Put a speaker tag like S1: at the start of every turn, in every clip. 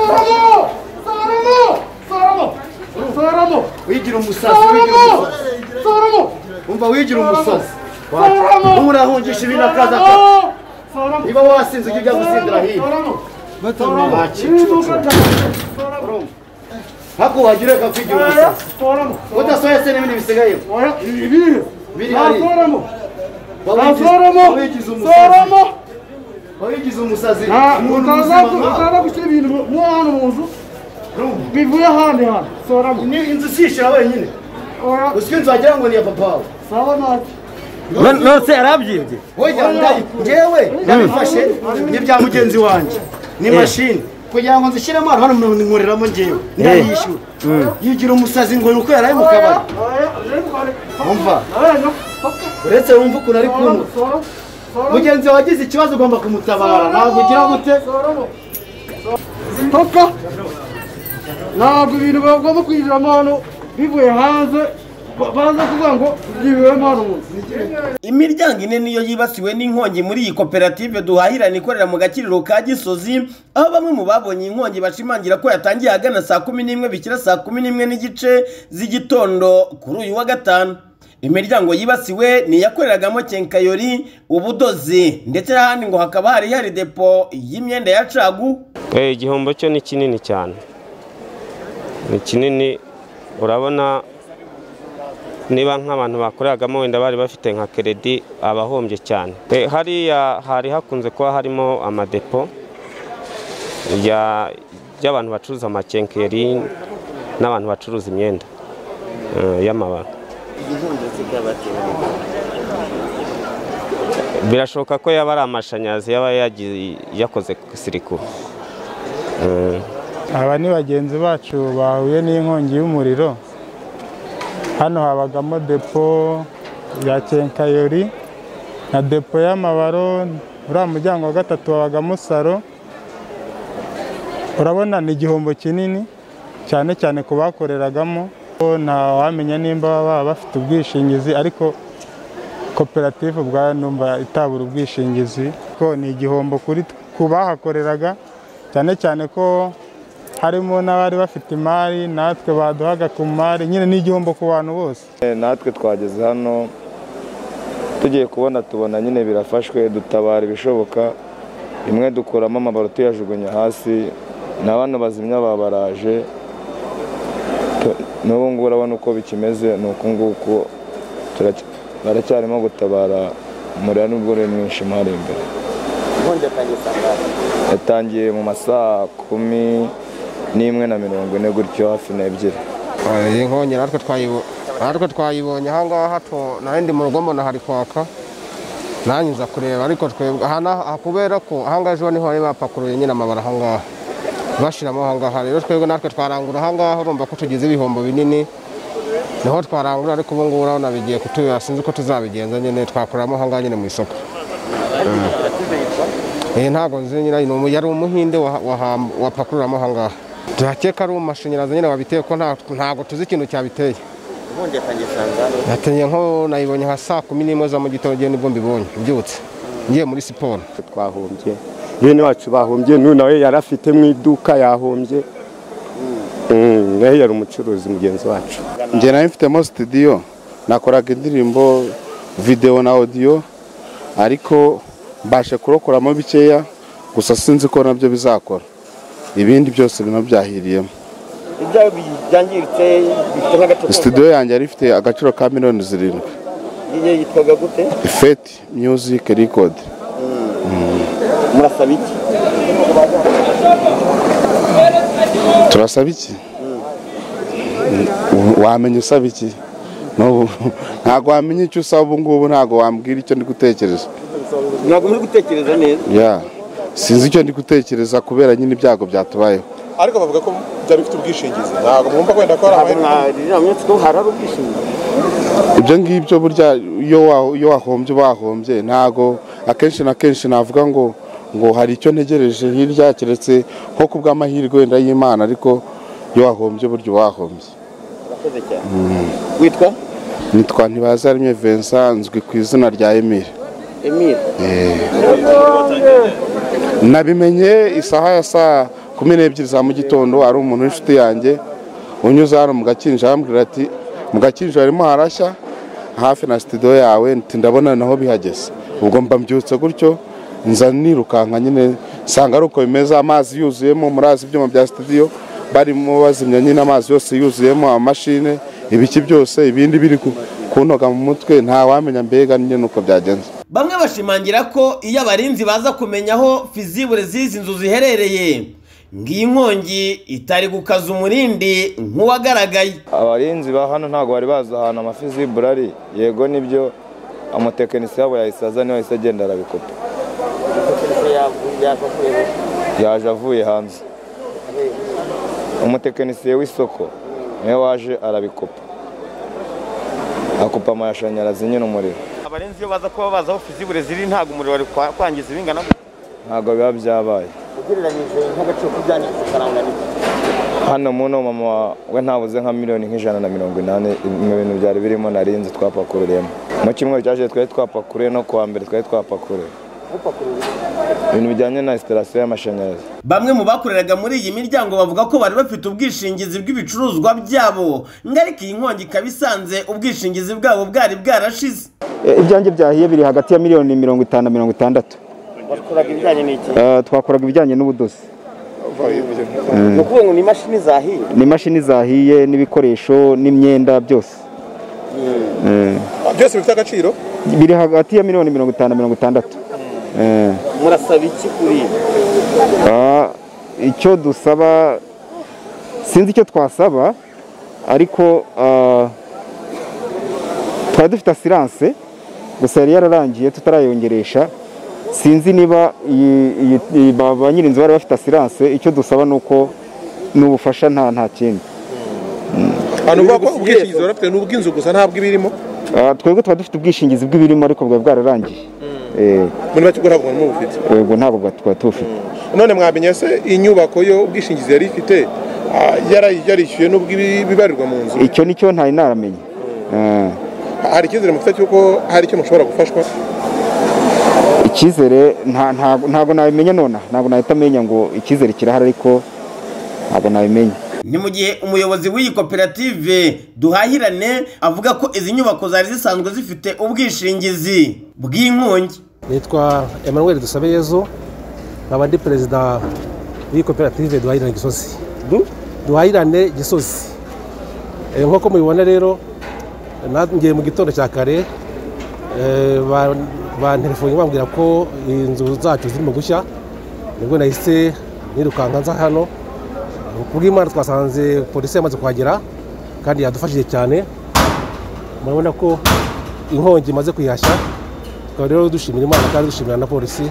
S1: Sorano! Sorano! Sorano! Sorano!
S2: wigira umusazi wigira
S1: Sorano!
S2: umusazi
S1: Sorano!
S2: umva wigira umusazi
S1: Sorano!
S2: nturahungisha ibinakaza
S1: Sorano!
S2: niba wasinze ujya ujya gusindira hino
S1: Sorano!
S2: nta
S1: Sorano!
S2: kicukura hako wagira reka kwigira umusazi
S1: Sorano!
S2: udasohoye se n'ibindi bisigayeyo
S1: Oya, ibiri.
S2: Biri
S1: Nta
S2: hari.
S1: Sorano! Nta
S2: Wawigize-
S1: Sorano!
S2: wawigize umusazi
S1: Sorano!
S2: wawigize umusazi
S1: Ah,
S2: umuntu
S1: utaza
S2: muzima
S1: ku-
S2: nkawe.
S1: utaza gushyira ibintu mu- mu hantu mu nzu
S2: Urumva?
S1: bivuye ahandi hantu soramo
S2: ni inzu usishyira wenyine
S1: oya
S2: uzwi inzu wagira ngo ni iya papa wawe
S1: sawa ntacyo
S3: nonese yarabyimbye
S2: Oya, ndayi- njyewe nabifashe ni ibya mugenzi wanjye ni mashini kugira ngo nzishyiremo hano hano nkoreramo njyewe ndayishyura yigira umusazi ngo ni uko yaraye mu kabari
S1: oya rero bari
S2: Umva.
S1: oya no paka
S2: uretse wumva ukuntu ari kunuka
S1: soramo soramo
S2: mugenzi wawe agize ikibazo ugomba kumutabara ntabwo ugira gute
S1: soramo paka ntabwo ibintu bagomba kwinjiramo hano bivuye hanze ba- baza kuvuga ngo byibuyemo hano mu nzu
S3: imiryango ine niyo yibasiwe n'inkongi muri iyi koperative duhahirana ikorera mu gakiriro ka gisozi aho bamwe mu babonye inkongi bashimangira ko yatangiye ahagana saa kumi n'imwe bikira saa kumi n'imwe n'igice z'igitondo kuri uyu wa gatanu imiryango yibasiwe ni iyakoreragamo kenkayori ubudozi ndetse n'ahandi ngo hakaba hari hari depo y'imyenda ya cagu
S4: Eh, igihombo cyo ni kinini cyane ni kinini urabona niba nk'abantu bakoreragamo wenda bari bafite nka keredi abahombye cyane Eh, hariya hari hakunze kuba harimo amadepo ya- y'abantu bacuruza amakenkeri n'abantu bacuruza imyenda eh, y'amabara birashoboka ko yaba ari amashanyarazi yaba yagi- yakoze sirikuru
S5: aba ni bagenzi bacu bahuye n'inkongi y'umuriro hano habagamo depo ya kenkayori na depo y'amabaro uriya muryango wa gatatu habagamo saro urabona ni igihombo kinini cyane cyane ku bakoreragamo Ko ntawamenya nimba baba bafite ubwishingizi ariko koperative ubwayo numva itabura ubwishingizi ko ni igihombo kuri twe- ku bahakoreraga cyane cyane ko harimo n'abari bafite imari natwe baduhaga ku mari nyine ni igihombo ku bantu bose
S6: natwe twageze hano tugiye kubona tubona nyine birafashwe dutabara ibishoboka imwe dukuramo amabaro tuyajugunya hasi na bano bazimya babaraje Tu- n'ubu ngubu urabona uko bikimeze ni uku nguku Turac- baracyarimo gutabara umuriro nubwo uri mwinshi mo hari imbere yatangiye mu masaha kumi n'imwe na mirongo ine gutyo hafi n'ebyiri
S7: iyi nkongi natwe twayibo- natwe twayibonye aha ngaha tu- nari ndi mu rugo mbona hari kwaka nanjye nza kureba ariko twebwe aha n'aha- kubera ko aha ngaha ejo niho bari bapakuruye nyine amabara aha ngaha bashyiramo aha ngaha rero twebwe natwe twarangura aha ngaha urumva ko tugize ibihombo binini niho twarangura ariko ubu ngubu urabona bigiye kutubera sinzi ko tuzabigenza nyine twakoreramo aha ngaha nyine mu isoko iyi ntabwo nzi nyine ni umu- yari umuhinde waha- waha- wapakuriramo aha ngaha turakeka ari umashanyarazi nyine wabiteye ko nta- ntabwo tuzi ikintu cyabiteye yateye nko nayibonye nka saa kumi n'imwe za mu gitondo igihe nibwo mbibonye mbyutse ngiye muri siporo
S8: twahombye bene wacu bahombye n'uyu nawe yari afite mu iduka yahombye Mm, nawe yari umucuruzi mugenzi wacu
S9: njye nari mfitemo studio nakoraga indirimbo video na audio ariko mbashe kurokoramo bikeya gusa sinzi ko nabyo bizakora ibindi byose bino byahiriyemo studio yanjye yari ifite agaciro ka miliyoni zirindwi ifeti music record turasaba iki wamenya usaba iki N'ubu- ntabwo wamenya icyo usaba ubu ngubu ntabwo wambwira icyo ndi gutekereza
S10: ntabwo muri gutekereza neza
S9: ya sinzi icyo ndi gutekereza kubera nyine ibyago byatubayeho
S11: ariko bavuga ko byari bifite ubwishingizi ntabwo mwumva wenda ko hari amahirwe
S10: uriya munsi ko harari ubwishingizi
S9: ibyo ngibyo burya iyo wa- iyo wahombye wahombye ntabwo akenshi na kenshi navuga ngo ngo hari icyo ntegereje hirya keretse nko ku bw'amahirwe wenda y'imana ariko iyo wahombye burya uba wahombye
S10: witwa
S9: nitwa ntibazaremye Vincent nzwi ku izina rya Emile
S10: emile
S9: nabimenye isaha ya saa kumi n'ebyiri za mu gitondo ari umuntu w'inshuti yanjye unyuze hano mu gakinjiro arambwira ati mu gakinjiro harimo harashya hafi na sitidiyo yawe nti ndabona naho bihageze ubwo mba mbyutse gutyo nza nirukanka nyine nsanga ari uko bimeze amazi yuzuyemo murazi ibyuma bya sitidiyo barimo bazimya nyine amazi yose yuzuyemo amamashine ibiki byose ibindi biri ku- kuntoga mu mutwe ntawamenya mbega nyine uko byagenze
S3: bamwe bashimangira ko iyo abarinzi baza kumenya aho fizibure z'izi nzu ziherereye ngiyi nkongi itari gukaza umurindi nk'uwagaragaye
S6: abarinzi ba hano ntabwo bari bazi ahantu amafizibure ari yego nibyo amutekinisiye yabo yahise aza niyo yahise agenda arabikopa yaje avuye hanze umutekinisiye w'isoko niwe waje arabikopa akupa amashanyarazi nyine umuriro
S10: abarenzi iyo baza kuba bazi aho fizibure ziri ntabwo umuriro wari kwa- kwangiza ibingana
S6: ntabwo biba byabaye
S10: ugereranyije nk'agaciro k'ibyangiza ukaranga nibyo
S6: hano muno mama we ntabuze nka miliyoni nk'ijana na mirongo inani mu bintu byari birimo narinzi twapakururiyemo mu cyumweru cyashize twari twapakuriye no kuwa mbere twari twapakuriye ibintu bijyanye na instalasiyo y'amashanyarazi
S3: bamwe mu bakoreraga muri iyi miryango bavuga ko bari bafite ubwishingizi bw'ibicuruzwa byabo ngo ariko iyi nkongi ikaba isanze ubwishingizi bwabo bwari bwarashize
S12: E, ibyanjye byahiye biri hagati ya miliyoni mirongo itanu na mirongo itandatu
S10: bakoraga ibijyanye n'iki
S12: Eh, twakoraga ibijyanye n'ubudozi
S10: ni ukuvuga ngo ni imashini zahiye
S12: ni imashini zahiye n'ibikoresho n'imyenda byose Eh,
S11: byose bifite agaciro
S12: biri hagati ya miliyoni mirongo itanu na mirongo itandatu Eh,
S10: murasaba iki kuri ibi
S12: ah, icyo dusaba sinzi icyo twasaba ariko ah, twari dufite asiranse gusa yari yararangiye tutarayongeresha sinzi niba iyi- iyi- iyi- ba ba nyir'inzu bari bafite asiranse icyo dusaba ni uko ni ubufasha nta nta kindi
S11: ahantu uvuga ko ubwishingizi wari ufite ni ubw'inzu gusa ntabwo ibirimo
S12: Ah, twebwe tuba dufite ubwishingizi bw'ibirimo ariko bwari bwararangiye Eh,
S11: muri make ubwo ntabwo mwari mubufite
S12: ubwo ntabwo bwa- twari tubufite
S11: none mwamenye se inyubako yo ubwishingizi yari ifite ah, yara- yarishyuye n'ubw'ibibarirwa mu nzu
S12: icyo nicyo ntari naramenya Ah.
S11: hari icyizere mufite cy'uko hari icyo mushobora gufashwa
S12: icyizere nta- ntago ntago nabimenya nonaha ntago nahita amenya ngo icyizere kirahari ariko ntago nabimenya
S3: ni mu gihe umuyobozi w'iyi koperative duhahirane avuga ko izi nyubako zari zisanzwe zifite ubwishingizi bw'inkongi
S13: nitwa emmanuel dusabeyezu nkaba ndi perezida w'iyi koperative duhahirane gisozi duhahirane gisozi Eh, nk'uko mubibona rero ngiye mu gitondo cya kare eh, ba- bantelefoni bambwira ko inzu zacu zirimo gushya nibwo nahise nirukanka nza hano kubw'imana twasanze polisi yamaze kuhagera kandi yadufashije cyane murabona ko inkongi imaze kuyihashya tukaba rero dushimira imana kandi dushimira na polisi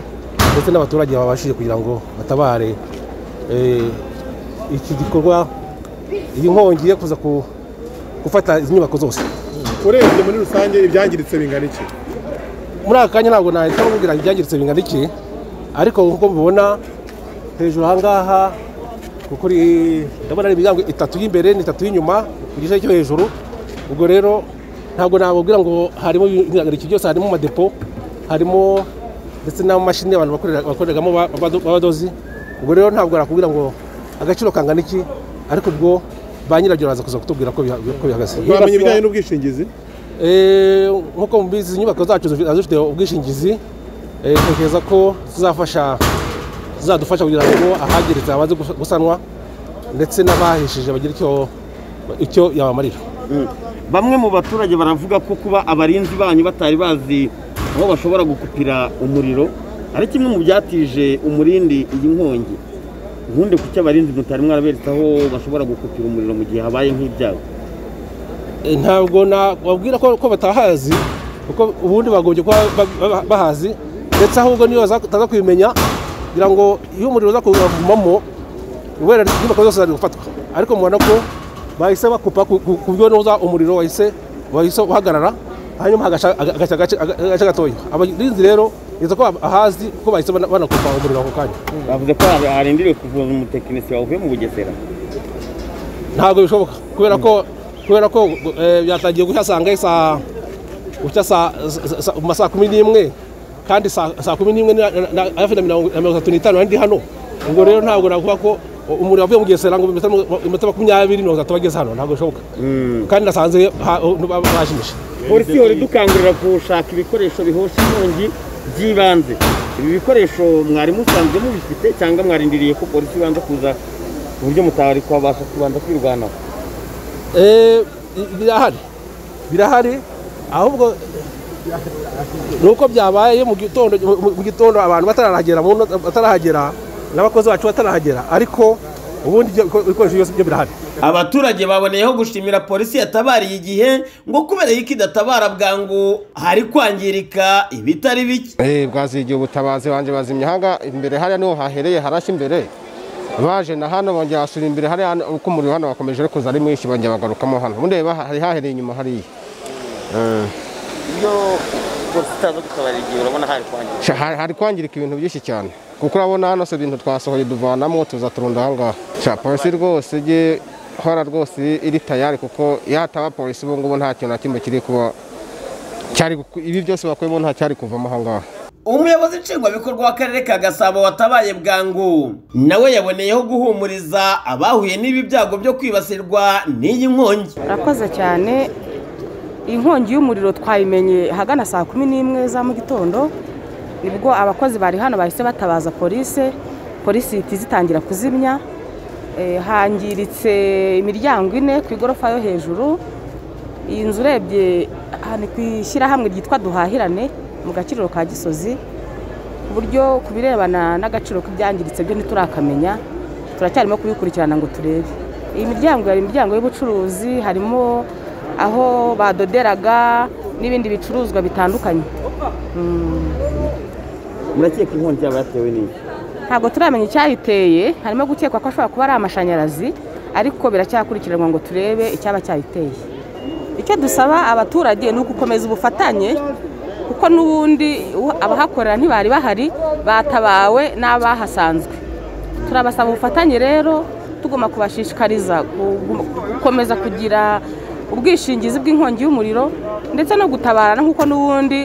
S13: ndetse n'abaturage babashije kugira ngo batabare Eh, iki gikorwa iyi nkongi yo kuza ku- gufata izi nyubako zose
S11: urebye muri rusange ibyangiritse bingana iki
S13: muri aka kanya ntabwo nahita mubwira ngo ibyangiritse bingana iki ariko nk'uko mubibona hejuru ahangaha kuko uri- ndabona ari imiryango itatu y'imbere n'itatu y'inyuma ku gice cyo hejuru ubwo rero ntabwo nababwira ngo harimo ibihangayiko byose harimo amadepo harimo ndetse n'amamashini abantu bakorera- bakoreragamo ba- b'abado- b'abadozi ubwo rero ntabwo nakubwira ngo agaciro kangana iki ariko ubwo ba nyirabyo baraza kuza kutubwira ko biha- ko bihagaze
S11: bamenye ibijyanye n'ubwishingizi
S13: Eh, nk'uko mubizi izi nyubako zacu zifi- ziba zifite ubwishingizi eh, ntekereza ko zizafasha zizadufasha kugira ngo ahagiritse habanze gusa- gusanwa ndetse n'abahishije bagira icyo icyo yabamarira
S3: bamwe mu baturage baravuga ko kuba abarinzi banyu batari bazi aho bashobora gukupira umuriro ari kimwe mu byatije umurindi iyi nkongi nkunde ku cyo abarinzi mutari mwaraberetse aho bashobora gukupira umuriro mu gihe habaye nk'ibyago
S13: Eh, ntabwo nababwira ko ko batahazi kuko ubundi bagombye kuba ba- ba- bahazi ndetse ahubwo niyo baza- bataza kubimenya kugira ngo iyo umuriro uza kuvumamo wenda inyubako zose zari gufatwa ariko mubona ko bahise bakupa ku- ku ku buryo n'uza umuriro wahise wahise uhagarara hanyuma hagaca agaca agace- agace gatoya abarinzi rero nizera ko ahazi ko bahise bana- banakupa umuriro ako kanya
S10: bavuze ko hari- harindiriwe kuvuza umutekinisiye wavuye mu bugesera
S13: ntabwo bishoboka kubera ko kubera ko eh, byatangiye guhasanga isa gucya saa- sa- sa- mu ma saa kumi n'imwe kandi saa saa kumi n'imwe na- na- na- hafi na mirongo na mirongo itatu n'itanu nari ndi hano ubwo rero ntabwo navuga ko umuriro wavuye mu gesera ngo iminota makumyabiri mirongo itatu bageze hano ntabwo bishoboka kandi nasanze ha- bajimije
S10: polisi ihora idukangurira gushaka ibikoresho bihosha inkongi by'ibanze ibi bikoresho mwari musanzwe mubifite cyangwa mwarindiriye ko polisi ibanza kuza ku buryo mutabari kwabasha kubanza kwirwanaho
S13: Eh, bi- birahari birahari ahubwo nuko byabaye iyo mu gitondo mu- mu gitondo abantu batarahagera mu nota- batarahagera n'abakozi bacu batarahagera ariko ubundi ibyo biko- ibikoresho byose byo birahari
S3: abaturage baboneyeho gushimira polisi yatabariye igihe ngo kubera yuko idatabara bwangu hari kwangirika ibitari bike
S7: Eh, bwazigiye ubutabazi banje bazimya hanga imbere hariya niho hahereye harashya imbere baje na hano bongera basubira imbere hariya hano, uko umuriro hano wakomeje uri kuza ari mwinshi bongera bagarukamo hano mureba hari hahereye inyuma hariya Eh,
S10: iyo polisi itaza gutabara igihe urabona hari kwangirika
S7: sha, hari hari kwangirika ibintu byinshi cyane kuko urabona hano se ibintu twasohoye duvanamo tuza turunda ahangaha Sha, polisi rwose ijye hora rwose iri tayari kuko yataba polisi ubu ngubu nta kintu na kimwe kiri kuba cyari guku- ibi byose bakuyemo nta cyari kuvamo ahangaha
S3: umuyobozi nshingwabikorwa w'akarere ka gasabo watabaye bwangu nawe yaboneyeho guhumuriza abahuye n'ibi byago byo kwibasirwa n'iyi nkongi
S14: murakoze cyane inkongi y'umuriro twayimenye ahagana saa kumi n'imwe za mu gitondo nibwo abakozi bari hano bahise batabaza polisi polisi ihita izitangira kuzimya Eh, hangiritse imiryango ine ku igorofa yo hejuru iyi nzu urebye aha ni ku ishyirahamwe ryitwa duhahirane mu gaciro ka gisozi ku buryo ku birebana n'agaciro k'ibyangiritse byo ntiturakamenya turacyarimo kubikurikirana ngo turebe iyi miryango hari imiryango y'ubucuruzi harimo aho badoderaga n'ibindi bicuruzwa bitandukanye Mm.
S10: murakeka inkongi yaba yatewe n'iki
S14: ntabwo turamenya icyayiteye harimo gukekwa ko ashobora kuba ari amashanyarazi ariko biracyakurikiranwa ngo turebe icyaba cyayiteye icyo dusaba abaturage ni ugukomeza ubufatanye kuko n'ubundi u- abahakorera ntibari bahari batabawe n'abahasanzwe turabasaba ubufatanye rero tugomba kubashishikariza gu- gukomeza kugira ubwishingizi bw'inkongi y'umuriro ndetse no gutabarana nk'uko n'ubundi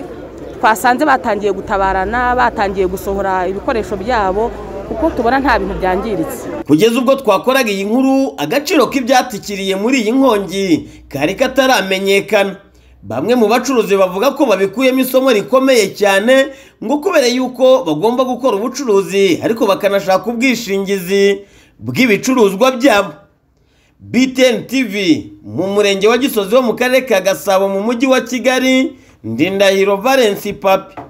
S14: twasanze batangiye gutabarana batangiye gusohora ibikoresho byabo kuko tubona nta bintu byangiritse
S3: kugeza ubwo twakoraga iyi nkuru agaciro k'ibyatikiriye muri iyi nkongi kari kataramenyekana bamwe mu bacuruzi bavuga ko babikuyemo isomo rikomeye cyane ngo kubera yuko bagomba gukora ubucuruzi ariko bakanashaka ubwishingizi bw'ibicuruzwa byabo btn tv mu murenge wa gisozi wo mu karere ka gasabo mu mujyi wa kigali ndindahiro valence papi